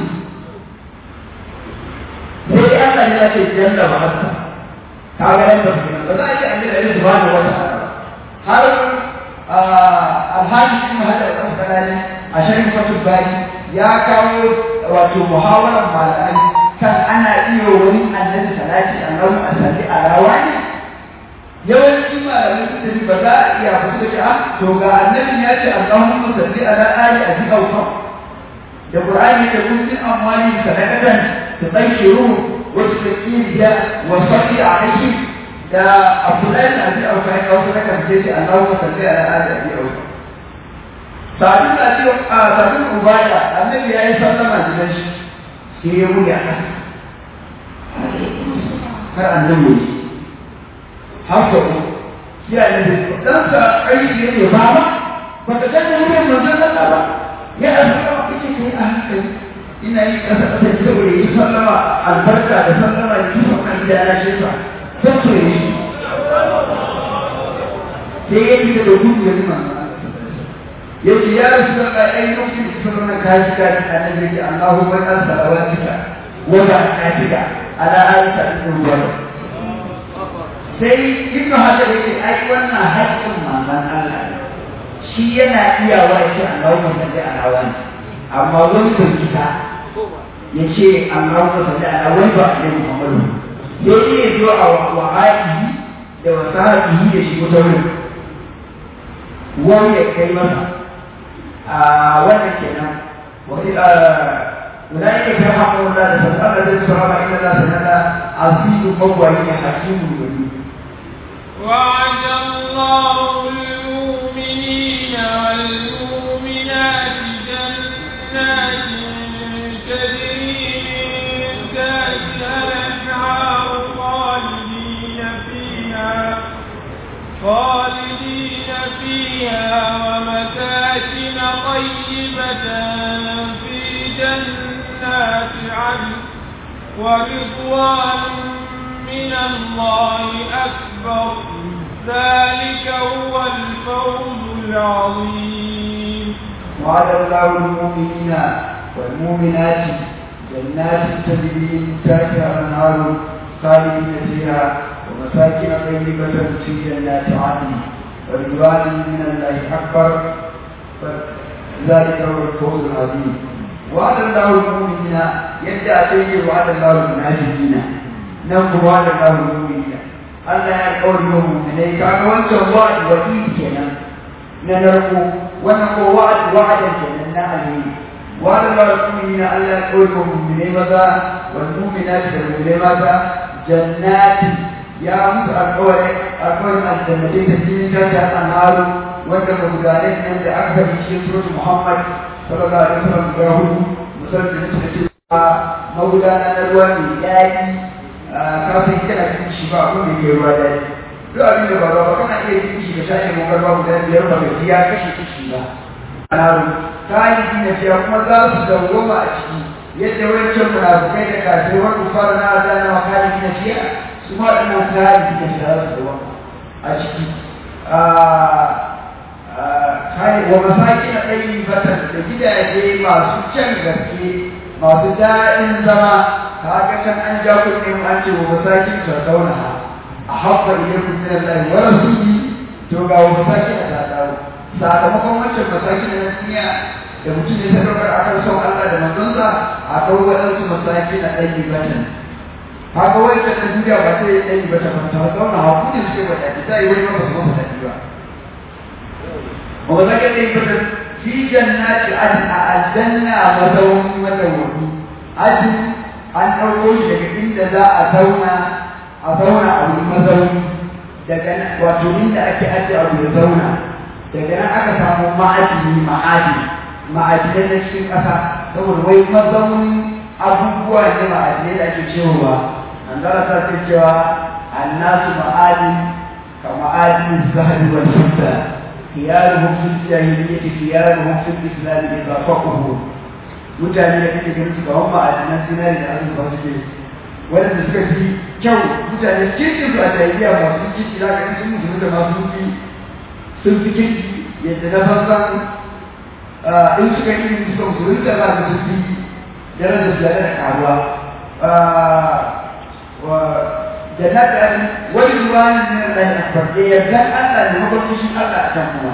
sai dai Allah ya ce janna ba haka ka ga nan da kuma ba za a ce an da Allah subhanahu wa ta'ala har alhaji ibn hadar al-asqalani a sharhin fatul bari ya kawo wato muhawarar malamai kan ana iya wani annabi salati annabi asalli alawa ne yawanci malamai suka ce ba za a iya ba suka ce a to ga annabi ya ce Allahumma salli ala ali abi awfa da qur'ani da kun bin amwali sadaqatan تبشرون وتذكير ده وصلي عليه ده أفلان أبي أو كان أو كان كان جيسي اللهم صل على آل أبي أو سعدين أبي سعدين أبايا النبي عليه الصلاة والسلام جلش سيروا يا kar annabi ne haka ko ya ne dan sa aiki ne ba ba ba ta danna wurin manzon Allah ba ya azaba kike kai a hankali ina yi kasa kasa saboda yi sallama albarka da sallama da kisa kan gida na shi sa sai so yi sai ya fita da gudu ya zama ya ce ya rasu da ƙa'ai lokacin da kusa nuna kaji kaji a nan yake Allahu bai an salawatika wa ba katika ala alika ibn ruwa sai ibnu hajar yake ai wannan haƙƙin manzon Allah shi yana iyawa ya ce Allahu salli ala wani amma wani bai kita ya ce Allahu salli ala wani ba ne Muhammadu sai dai ya zo a wa'ayi da wasahihi da shi wata wurin wani ya kai masa a wannan kenan wani أولئك يرحمهم الله فسأل الذي صحابة إن الله سنة عزيز مولي حكيم وليد
وعد الله المؤمنين والمؤمنات جنات تجري من تحتها الأنهار خالدين فيها خالدين فيها ومساكن طيبة في جنات عدن ورضوان من الله أكبر ذلك هو الفوز العظيم
وعد الله المؤمنين والمؤمنات جنات تجري من تحتها الانهار خالدين فيها ومساكن طيبة في جنات عدن ورضوان من الله أكبر ذلك هو الفوز العظيم وعد الله المؤمنين يدعى سيدي وعد الله المنافقين نقول وعد الله المؤمنين Allah ya kawar da mu'minai kaga wancan wa'ad wa'id kenan na narko wannan ko wa'ad wa'adan kenan na alheri wa'ad Allah mu'minina Allah ya kawar da mu'minai maza wal mu'minati da mu'minai maza jannati ya musu alƙawari alƙawarin aljannatai da jinin ta ta anharu wanda magudanan nan da aka faɗi cikin suratul Muhammad sallallahu alaihi wasallam guda hudu musamman da suka ce magudana na ruwa mai daɗi ka san kana cikin shi ba abin da ke ruwa daɗi duk abin da ba ruwa ba kana iya cikin shi ka sha ne magar ba guda biyar ba gaji ya kashe kishi ba anaru kayan na fiya kuma za su dawwama a ciki yadda wancan munafukai da kafirai wanda fara na azana wa kayan na fiya su ma ɗan kayan na fiya za su dawwama a ciki kai wa masakin ɗayi batan da gidaje masu kyan gaske masu daɗin zama kaga can an ja kuɗin an ce wa masakin sardauna a haɓɓa ilaikum min Allah wa rasuli to ga wa masakin ta dawo sakamakon wancan masakin na duniya da mutum ya sadaukar akan son Allah da manzonsa akwai waɗansu masaki na ɗayi batan haka wancan na duniya ba sai ya ɗayi batan ba ta zauna hakuri suke wa ɗaki ta yi wani ba su masa daɗi ba wa masaki ɗayi batan fi jannati adin a aljanna mazaunin madawwami adin an ɗauko shi daga inda za a zauna a zauna a wani mazauni daga wato inda ake ajiye abu ya zauna daga nan aka samu ma'adini ma'adini ma'adinai na cikin ƙasa saboda wai mazaunin abubuwa ne ma'adinai da ake cewa an zara ta ce cewa annasu ma'adin ka ma'adin zahabi wal fidda khiyaruhum fil jahiliyyati khiyaruhum fil islam idza faqahu mutane da kake ganin su kawan ma'adinan zinari da azurfa suke waɗanda suka fi kyau mutane kirkin su a jahiliya masu kirki za ka sun musulmi da masu fi sun fi kirki yadda na fansan in suka yi ilimin suka musulunta za ka sun fi darajar su da karuwa da na da wani ruwanin ne da ya farke yardan Allah da mabarkushin Allah a can kuma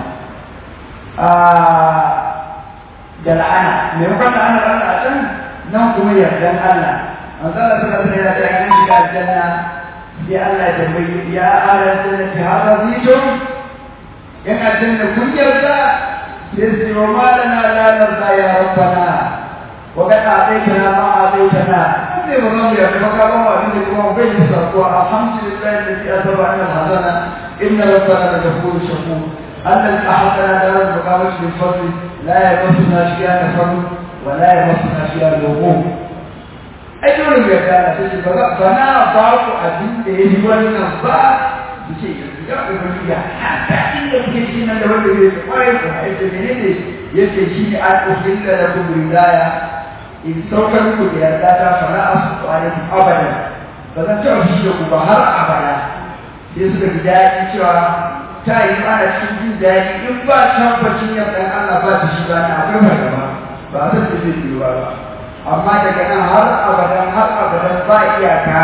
da la'ana maimakon la'anar Allah a can nan kuma yardan Allah manzo Allah suka tsaya da yan shiga aljanna sai Allah ya tambayi ya ala jannati hada zitum in aljanna kun yarda sai wa ma lana la narda ya rabbana wa qad a'taytana ma a'taytana sai ba zan yarda ba ka ba mu abin da kuma bai yi sarko alhamdulillah alladhi asaba anna al-hazana inna rabbana la ghafurur shakur الذي أحطنا دار المقامة بالفضل لا يمسنا فيها نفر ولا يمسنا فيها الوقوف ai dole mu yarda da sai ba ba na ba ku abin da ya yi wannan ba su ce ya ubangiji ya haka inda kuke shi nan da wanda zai kwarai ku ai da menene yace shi ne an uhilla lakum ridaya in saukar ku da yarda ta fara asu alaikum abadan ba zan taɓa shi da ku ba har abada sai suka ji daɗi cewa ta yi ana cikin jin daɗi in ba tabbacin yardan Allah ba ta shi ba na akwai fargaba ba a san da zai yi ba amma daga nan har abadan har abadan ba iyaka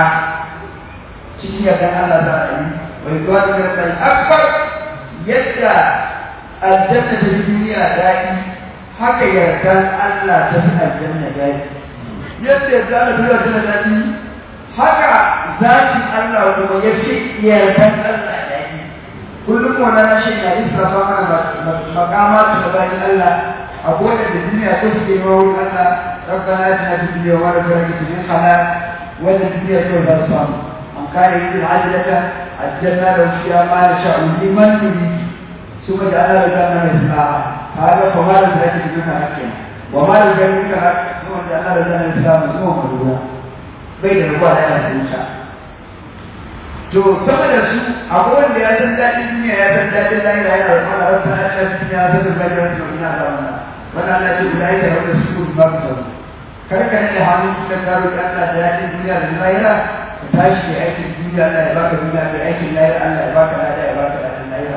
cikin yardan Allah za a yi wai zuwa da yardan akbar yadda aljanna ta duniya daɗi haka yardan Allah ta fi aljanna daɗi yadda yarda Allah ta yarda daɗi haka zakin Allah kuma ya fi yardan Allah daɗi kullum wannan rashin na israfa mana makama ta bayan Allah a kowane da duniya ta suke wurin Allah ربنا اتنا في الدنيا وما لك من خلاق ولا الدنيا سوى الصام من كان يريد العجلة عجلنا له فيها ما نشاء لمن نريد ثم جعلنا له جنة الإسلام هذا فما لم يأتي منك حقا وما لم يأتي منك حق ثم جعلنا له جنة الإسلام ثم مدونا بين الربوع لا يأتي to sama da su akwai wanda ya san daɗin duniya ya san daɗin lahira yana da mana rabbana atina fid dunya hasanatan wa qina adhaban nar wannan Allah ce guda yake wanda su gudu ba ku kar ka nade hannun cikin karo da Allah da yakin duniya da lahira ka tashi da aikin duniya Allah ya baka duniya da aikin lahira Allah ya baka lada ya baka ladan lahira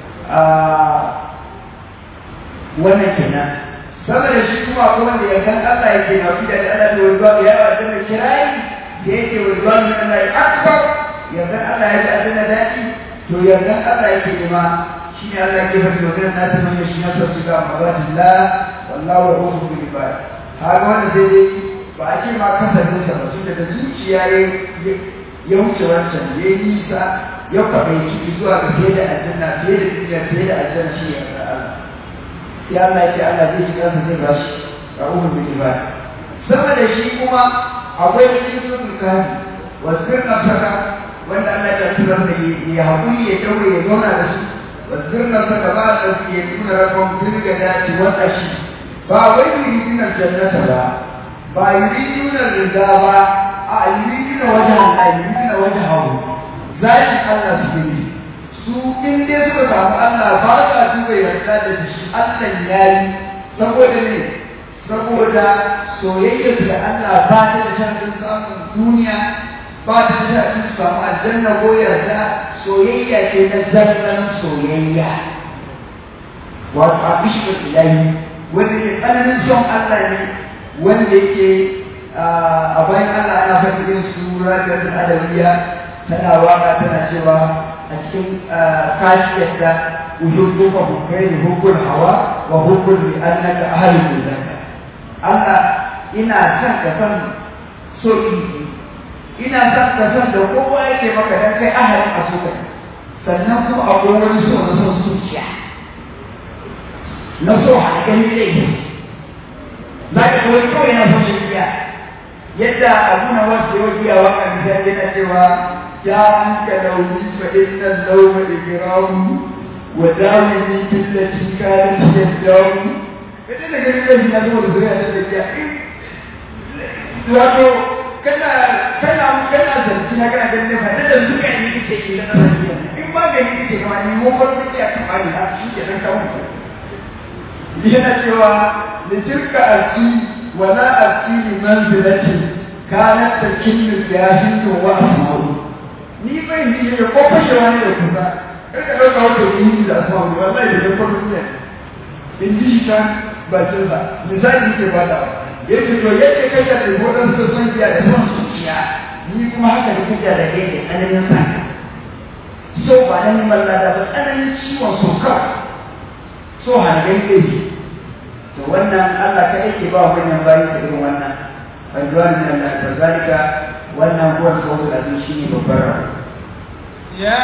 wannan kenan saboda shi kuma akwai wanda ya kan Allah yake na fi da Allah da wani babu yawa da mai kirayi da yake wani babu da Allah ya akbar yardan Allah ya ji adana daɗi to yardan Allah yake nema shi ne Allah ke faɗi maganar nasu man yashi na sa suka mabatin la wallahu rahmu bil ibad har wanda sai dai ba a ce ma kasafin sa ba tunda da zuciya ya ya wuce wancan ya yi nisa ya kwaɗai ciki zuwa ga fiye da aljanna fiye da duniya fiye da aljanna shi ne Allah ya Allah ya ce Allah zai ji kansa zai ba shi rahmu bil ibad sama da shi kuma akwai cikin sunan kafi wasu nafsaka wanda Allah ya tura da ya haƙuri ya daure ya zauna da su واذكرنا فكما يكون لكم في الجنات والعشي فأوي يريدون الجنة لا با يريدون الرضا با يريدون وجه الله يريدون وجهه ذات الله سبحانه su in dai suka samu Allah ba sa duba yarda da shi Allah ya yi saboda ne saboda soyayya da Allah ba ta da shafin samun duniya ba ta da shafin samu aljanna ko yarda soyayya ce na zallan soyayya wato a bishiyar ilahi wanda ke tsananin son Allah ne wanda yake a bayan Allah ana faɗin sura da adabiya tana waka tana cewa a cikin kashiyarta uhibbuka hukkai hukul hawa wa hukul bi annaka ahlul zaka Allah ina son ka san so ina son ka san da kowa yake maka dan kai ahalin a so sannan kuma akwai wani so na son zuciya na so a gani laifi za ka kawai kawai na son shirya yadda abu na wasu yau biya waka misali yana cewa ya an ka launi fa inna lauma ikramu wa dawini billati kanat yadawu kada da gani laifi na zo da zuriya da tafiya wato kana kana kana zanci na kana ganin fa da zuka ne kike yi na tafiya in ba ga ni kike kuma ni mu ko kike a kan bani ha shi ke dan kawo yana cewa da tilka alki wala alki li manzilati kanat takinnu jahin wa asma'u ni bai yi da ko fashe wani da kusa kai ka dauka wato ni da asma'u wallahi da ko ne in ji shi kan bakin sa misali ke bada yake to yake kai da godan su san kiya da son zuciya ni kuma haka da kuka da kai da tsananin sa so ba nan mallada ba tsananin ciwon so kawai so hangen kai to wannan Allah ka yake ba wannan bayi da irin wannan fadwan min Allah ta zalika wannan kuwa kawai da shi ne babbar rabu
ya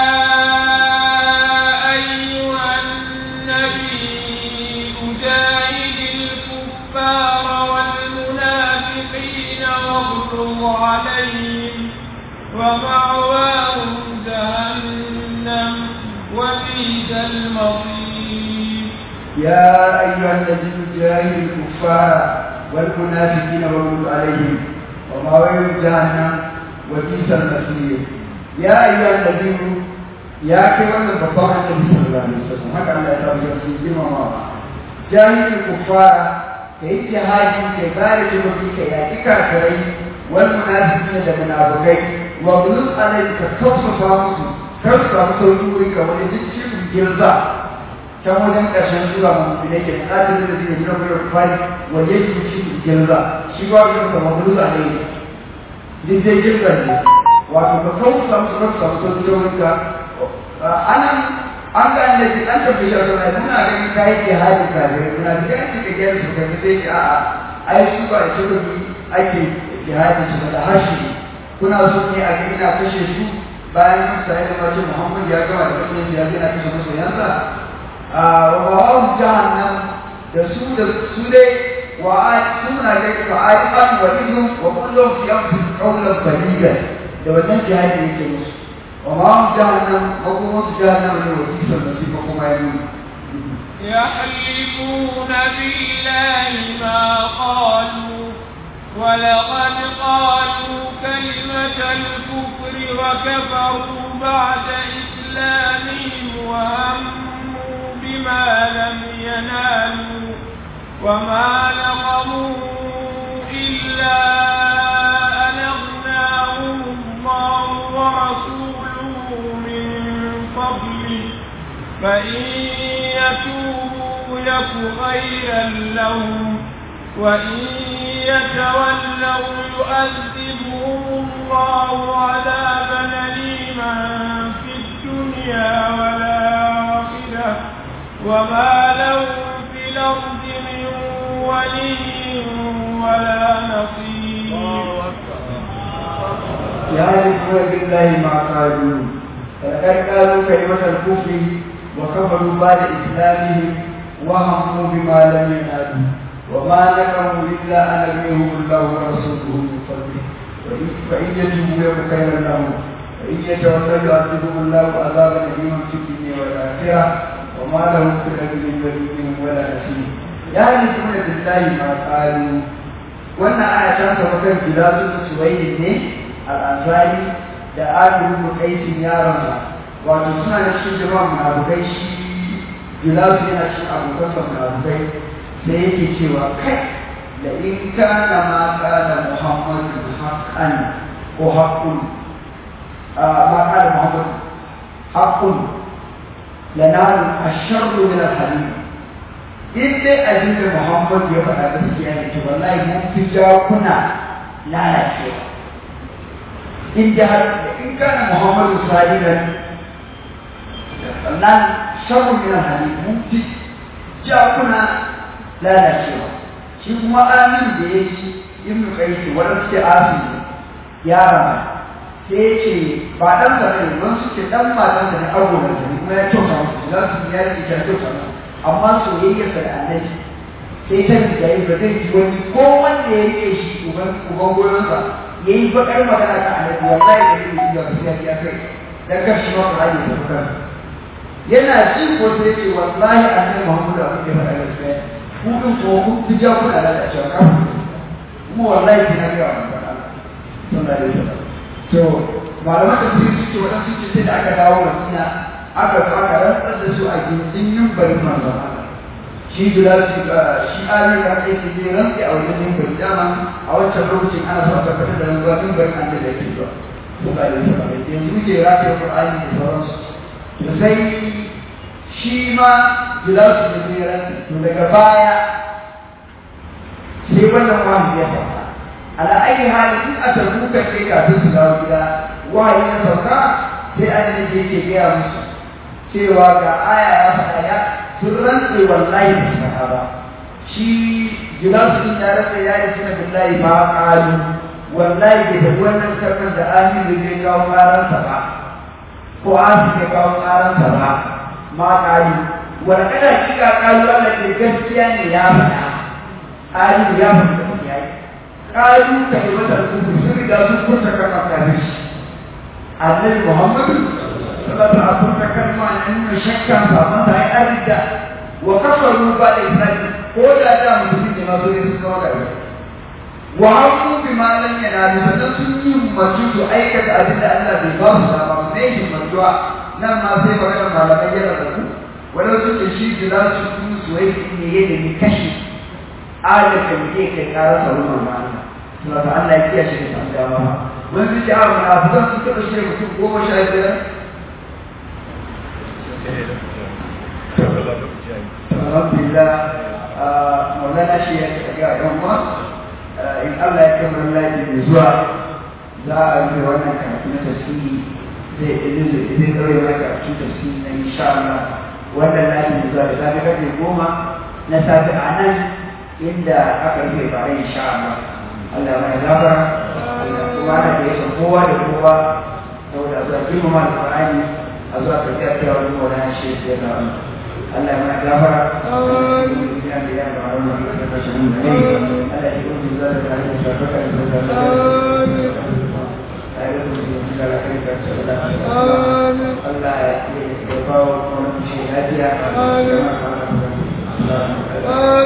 ayyuhan nabi ujahidil kuffara wal munafiqina waghlub alayhim wa ma'wahum jahannam wa bi'sal masir
يا أيها الذين جاهدوا الكفار والمنافقين واغلظ عليهم ومأواهم جهنم وبئس المصير يا أيها الذين يا كيوان البطاقة النبي صلى الله عليه وسلم هكذا الله يتابع في جمع جاهد الكفار كي جهادي كبارك وفيك يا كافرين والمنافقين لمنافقين واغلظ عليك كفص فامسوا كفص فامسوا ولجدك الجرزاء can wajen ƙarshen sura mamu da ke ƙatin da zai nuna mai kwari waje su ci girza shi ba shi ka mamu a ne duk dai girza ne wato ka kawo samu su kasu samu sauki don ka anan an ga ne ki an tafi shi a sanar muna ganin kayi ke hajji kare muna da ganin ki ka gyara su kai sai ki a'a ai su ba shi da ake jihadi su da harshe kuna so ne a ga ina kashe su bayan sai da mace Muhammad ya gama da kashe ya ga ina kashe masoyansa ومواهم جهنم يسود السودة وسمنا ذلك عائقا وليهم وكلهم في أنفس قولا بليغا لو ننجي هذه الكنيسة ومواهم جهنم وقومت جهنم لوكيس المسيح وقوم يمون
يحلفون بالله ما قالوا ولقد قالوا كلمة الكفر وكفروا بعد إسلامهم وهموا بما لم ينالوا وما نقموا إلا أن أغناهم الله ورسوله من فضله فإن يتوبوا يك خيرا لهم وإن يتولوا يؤذبهم الله عذابا أليما في الدنيا والآخرة وما لهم في الأرض من ولي ولا نصير
يعرفون بالله ما قالوا فلقد قالوا كلمة الكفر وكفروا بعد إسلامهم وهموا بما لم ينالوا وما نكروا إلا أن يغنيهم الله ورسوله من فضله فإن يتوبوا يكن خيرا لهم وإن يتولوا يعذبهم الله عذابا أليما في الدنيا والآخرة وما لهم في الأرض من ولي ولا نصير يعرفون بالله ما قالوا wannan ana can sa kan gilasu da suwayi ne al'azari da adiru da kaisin yaronsa wato suna da cikin jama'a munafukai shi gilasu yana cikin abokan sa munafukai sai yake cewa kai da in kana ma kana muhammadu haqqan ko haqqun ma kana muhammadu haqqun lanaru asharru min al-hadid in dai abin da Muhammad ya faɗa gaskiya ne to wallahi mun fi jakuna lalacewa in da har in kana Muhammadu sadiqan nan sharru min al-hadid mun fi jakuna lalacewa shi kuma amin da ya ci ibn qaisi wanda suke asiri yara sai ya ce ba dan sa ne don suke dan matan da ne abu da ne kuma ya kyauta musu za su yi yaki ta kyauta musu amma soyayya sa da annabi sai ta da yi ba zai ji wani ko wanda ya rike shi uban uban goyonsa ya yi bakar magana ta annabi wallahi da zai yi ga sai ya kai dan kar shi ma ku haje da kansa yana ji ko sai ce wallahi annabi Muhammadu abin da ya faɗa gaskiya ku din ko ku fi ja kuna da cewa kan kuma wallahi kina ga wannan ba sallallahu alaihi wasallam to malaman da su ce wadansu ce sai da aka dawo Madina aka zo aka rantsar da su a gindin yumbarin manzon Allah shi Bilal shi shi Ali ya kai shi ne rantsi a wajen yumbarin dama a wancan lokacin ana so a tabbatar da rantsuwa yumbarin an da yake zuwa sallallahu alaihi wasallam yanzu ke rataye Qur'ani da sauransu to sai shi ma gilasu da tseren to daga baya sai wannan wahayi ya sauka ala ayi hali in a tarbuka ce kafin su dawo gida wahayi ya sauka sai an ne ke ke gaya musu cewa ga aya ya faɗa ya sun rantse wallahi ba su faɗa ba shi gilasu din ya rantse ya yi suna billahi ba ƙalu wallahi bai da wannan kalmar da aminu zai kawo ƙaransa ba ko asu zai kawo ƙaransa ba ma ƙari wani kada kika ƙalu Allah ke gaskiya ne ya faɗa ƙari ya faɗa gaskiya yi ƙalu ka yi masa rubutu sun riga sun furta kalma kafin shi annabi Muhammadu sallallahu alaihi furta kalma na nuna shakkan ba masa ai arida wa kafaru ba da isra'i ko da da mutum ne ma zo ne sun zama gari wa haku bi ma lam yanalu sannan sun yi umarci su aikata abin da Allah bai ba su dama ba ne himmantuwa nan ma sai maganar malamai yana da ku wani su ce shi da za su kuma suwai ne ya da ni kashi adal da muke kai karar sa wurin ma'ana suna ta Allah ya kiyaye shi da san dama wani su ce a munafikan su taɓa shi mutum goma sha biyar alhamdulillah maulana shi ya ga yan uwa in Allah ya kamar lafiya mai zuwa za a yi wannan karatu na tasiri zai ilizu zai ɗaure mai karatu tasiri na insha Allah wannan lafiya mai zuwa da safe karfe goma na safe a nan inda aka rufe bare insha Allah Allah mai gafara kuma da ya san kowa da kowa saboda zuwa girmama da Qur'ani a zuwa tafiya ta wani maulana shi ya ga Allah mai gafara ya da ya ga wannan da ta shi mun ne Allah ya yi da da da shafaka da da Allah ya ba wa kuma shi lafiya. Amin.